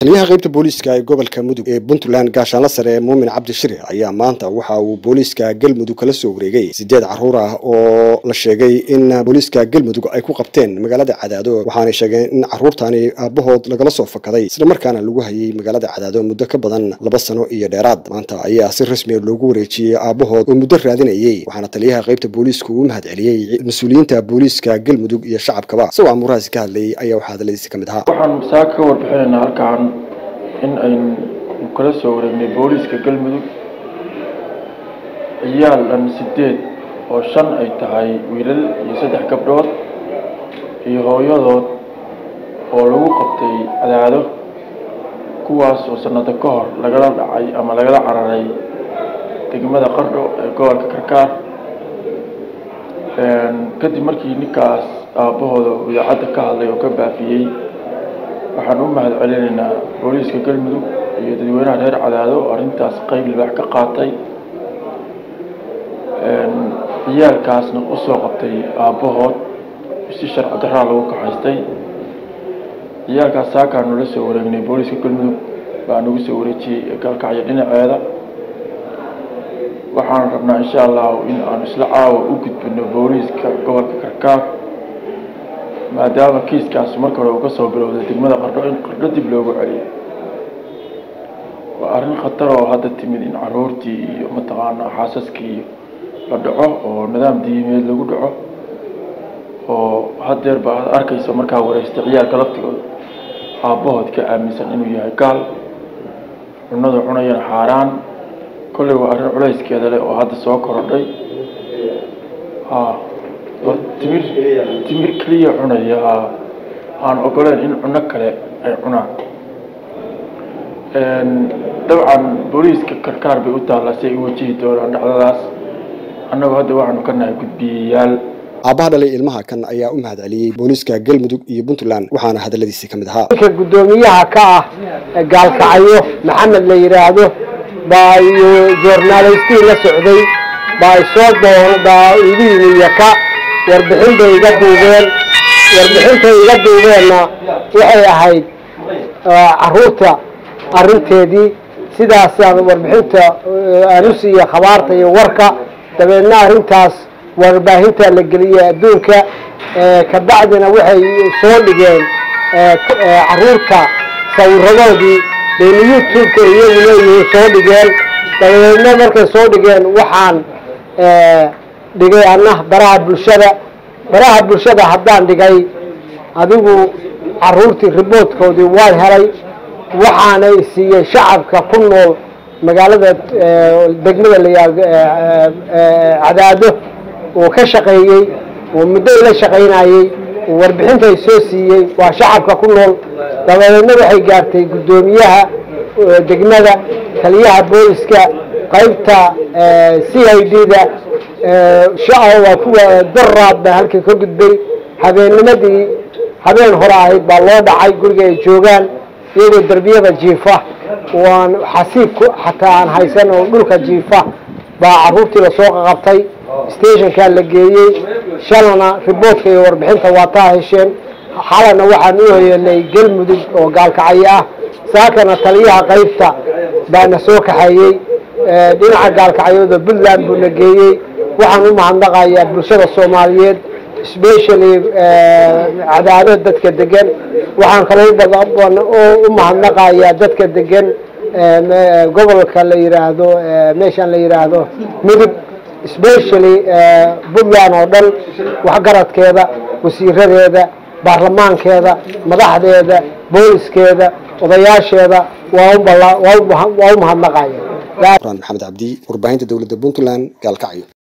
taliyaha qaybta booliiska ee gobolka mudug ee puntland gaashaanla sare muumin cabdi shire ayaa maanta waxa uu booliiska galmudug kala soo wareegay sideed caruur ah oo la sheegay in booliiska galmudug ay ku qabteen magaalada cadaado waxaanay sheegeen in caruurtaani aabahood lagala soo fakaday islamarkaana lagu hayay magaalada cadaado muddo ka badan laba sano iyo dheeraad maanta ayaa si rasmiya loogu wareejiyey aabahood oo muddo raadinayay waxaana taliyaha qaybta booliisku uu mahad celiyey mas-uuliyiinta booliiska galmudug iyo shacabkaba isagoo amuurahaasi ka hadlayay ayaa waxaa hadaladiisi ka mid ahaa waxaan masaaka ka warbixinaynaa halkaan in aynu kala soo wareegnay booliiska galmudug ciyaal dhan sideed oo shan ay tahay wiilal iyo saddex gabdhood iyo hooyadood oo lagu qabtay cadaado kuwaas oo sanado ka hor lagala dhacay ama lagala cararay degmada qardho ee gobolka karkaar kadib markii ninkaas aabbahooda idaacadda ka hadlay oo ka baafiyey waxaan u mahad celinaynaa booliiska galmudug iyo dadweynaha reer cadaado oo arrintaas qeyb libaax ka qaatay ciyaalkaasna usoo qabtay aabbahood si sharci daraa lagu kaxaystay ciyaalkaas saakaan nula soo wareegnay booliiska galmudug baa nagu soo wareejiyey gaalkacyo dhinaceeda waxaan rabnaa insha allahu in aanu isla caawa u gudbino booliiska gobolka karkaar maadaama kiiskaas marka hore uu ka soo bilowday degmada qardho in qardho dib loogu celiyo waa arrin khatar oo hadda timid in caruurtii iyo mataqaanaa xaasaskii la dhaco oo nidaam diimeed lagu dhaco oo hadeer ba aad arkaysa markaa wareystay ciyaalka laftigooda aabbahood ka aaminsan inuu yahay gaal cunada cunayana xaaraan kolley waa arrin culayskeeda leh oo hadda soo korodhay ha timir timir keliya cunaya ha aan ogoleen in cuno kale ay cunaan dabcan booliiska karkaar bay u taallaa si ay u wajihi doonaan dhacdadaas annagu hadda waxaanu ka nahay gudbiyayaal aabbaha dhalay ilmaha kan ayaa u mahad celiyey booliiska galmudug iyo puntland waxaana hadaladiisi ka mid ahaa ninka guddoomiyaha ka ah gaalkacyo maxamed la yidhaahdo baa iyo journalistii la socday baa isoo doon baa igu yimi yaka warbixin bay iga duubeen warbixintay iga duubeenna waxay ahayd caruurta arrinteedii sidaasaan warbixinta aan u siiyey khabaarta iyo warka dabeedna arrintaas warbaahinta la geliyey adduunka kabacdina waxay soo dhigeen caruurta sawiradoodii bayna youtube-ka iyagu leeyihiin soo dhigeen dabadeedna markay soo dhigeen waxaan dhigay anna baraha bulshada baraha bulshada haddaan dhigay adigu caruurtii riboodkoodii waan helay waxaana siiyey shacabka ku nool magaalada degmada layaa cadaado uu ka shaqeeyey uu muddo ila shaqaynayey uu warbixintay soo siiyey waa shacabka ku nool dabadeedna waxay gaartay guddoomiyaha degmada taliyaha booliska qaybta c i d da waa kuwa daraad baa halkii ka gudbay habeennimadii habeen hore ahayd baa loo dhacay guriga ay joogaan iyagoo derbiyada jiifa waan xasiib xataa aan haysan oo dhulka jiifa baa caruurtii lasoo qaqabtay stationkaa la geeyey shalana riboodka iyo warbixinta waa taa hesheen xalana waxaan u hoyanay galmudug oo gaalkacyo ah saakana taliyaha qaybta baana soo kaxeeyey dhinaca gaalkacyooda puntland buuna geeyey waxaan u mahadnaqayaa bulshada soomaaliyeed specially cadaado dadka degan waxaan kaloo u mahadnaqayaa dadka degan gobolka la yiraahdo meeshaan la yiraahdo mudug specially puntland oo dhan waxgaradkeeda wasiiradeeda baarlamaankeeda madaxdeeda booliskeeda odayaasheeda waa u mahadnaqaya maxamed cabdi warbaahinta dowladda puntland gaalkacyo